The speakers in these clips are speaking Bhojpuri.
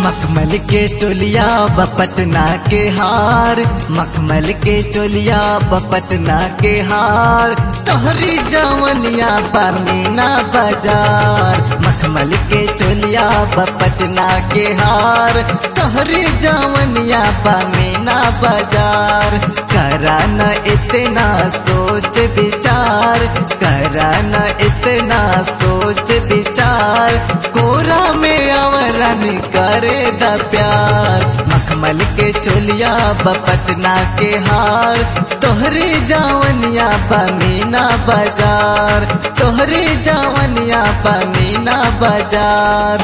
मखमल के चोलिया बपटना के हार मखमल के चोलिया बपटना के हार तोहरी जवनिया बमीना बाजार मखमल के चोलिया बपटना के हार तोहरी जवनिया बमीना बाजार करा न इतना सोच विचार करा न इतना सोच विचार कोरा में अवरन करे द प्यार मखमल के चोलिया बपटना के हार तोहरी जावनिया बमीना बाजार तोहरी जावनिया बमीना बाजार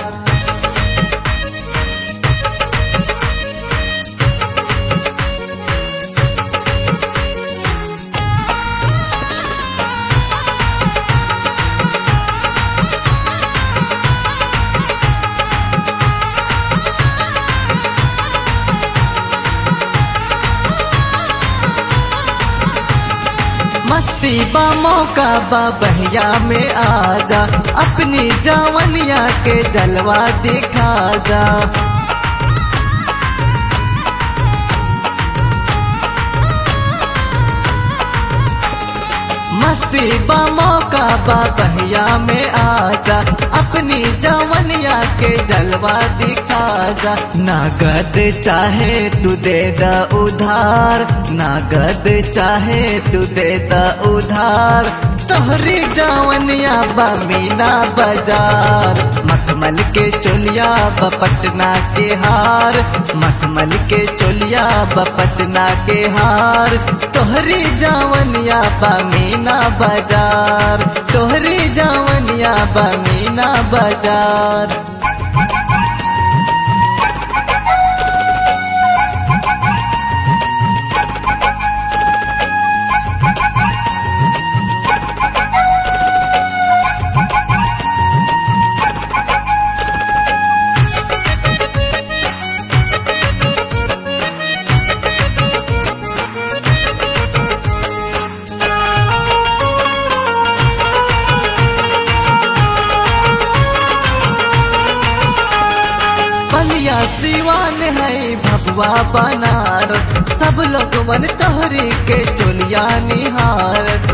मस्ती बा मौका बा बहिया में आजा अपनी जवनिया के जलवा दिखा जा मस्ती बा मौका बा बहिया में आजा अपनी जवनिया के जलवा दिखा जा नगद चाहे तू दे द उधार नगद चाहे तू दे द उधार तोहरी जवनिया बमीना बाजार मखमल के चोलिया बपटना के हार मखमल के चोलिया बपटना के हार तोहरी जवनिया बमीना बाजार तोहरी जवनिया बमीना बाजार बलिया सिवान है भगवा बनारस सब लोग मन तोहरी के चोलिया निहारस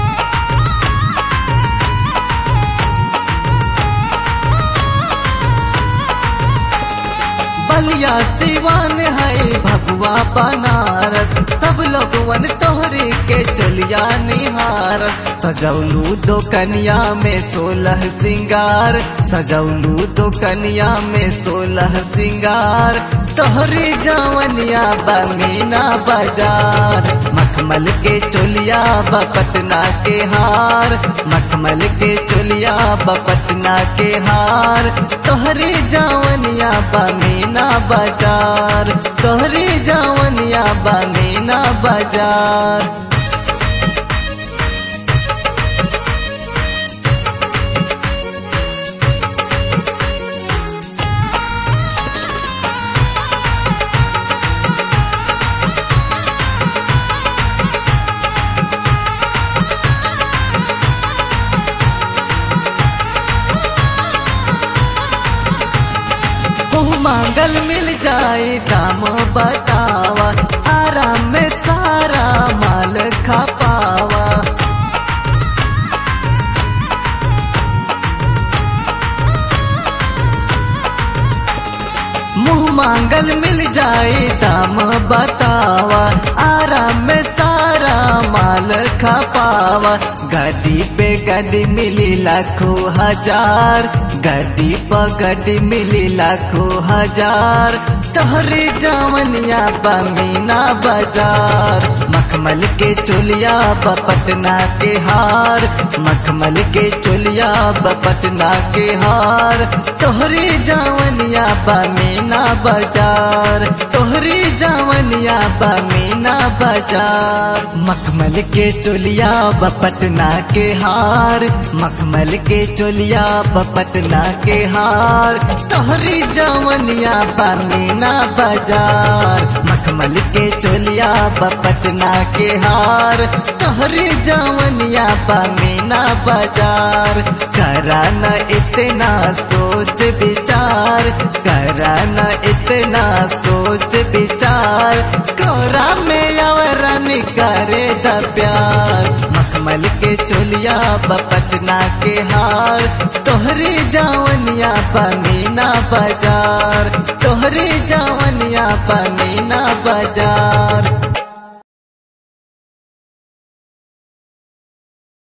बलिया सिवान है भगवा बनारस सब लोग वन तोहरी के चोलिया निहारस सजौलू दो कनिया में सोलह सिंगार सजौलू दो कनिया में सोलह सिंगार तोहरी जवनिया बमीना बाजार मखमल के चोलिया बपटना के हार मखमल के चोलिया बपटना के हार तोहरी जवनिया बमीना बाजार तोहरी जवनिया बमीना बाजार मुँह मांगल मिल जाए दाम बतावा आराम में सारा माल खा पावा मुँह मांगल मिल जाए दाम बतावा आराम में सारा माल खा पावा गाड़ी पे गाड़ी मिली लाखों हजार गाड़ी पर गाड़ी मिली लाखों हजार तोहरी जवनिया बमीना बाजार मखमल के चोलिया बपटना के हार मखमल के चोलिया बपटना के हार तोहरी जवनिया बमीना बाजार तोहरी जवनिया बमीना बाजार मखमल के चोलिया बपटना के हार मखमल के चोलिया बपटना के हार तोहरी जवनिया बमीना मीना बाजार मखमल के चोलिया बपटना के हार तोहरी जवनिया बा मीना बाजार करा न इतना सोच विचार करा न इतना सोच विचार कोरा में अवरन करे द प्यार मखमल के चोलिया बपटना के हार तोहरी जवनिया पमीना बाजार तोहरी जवनिया पमीना बाजार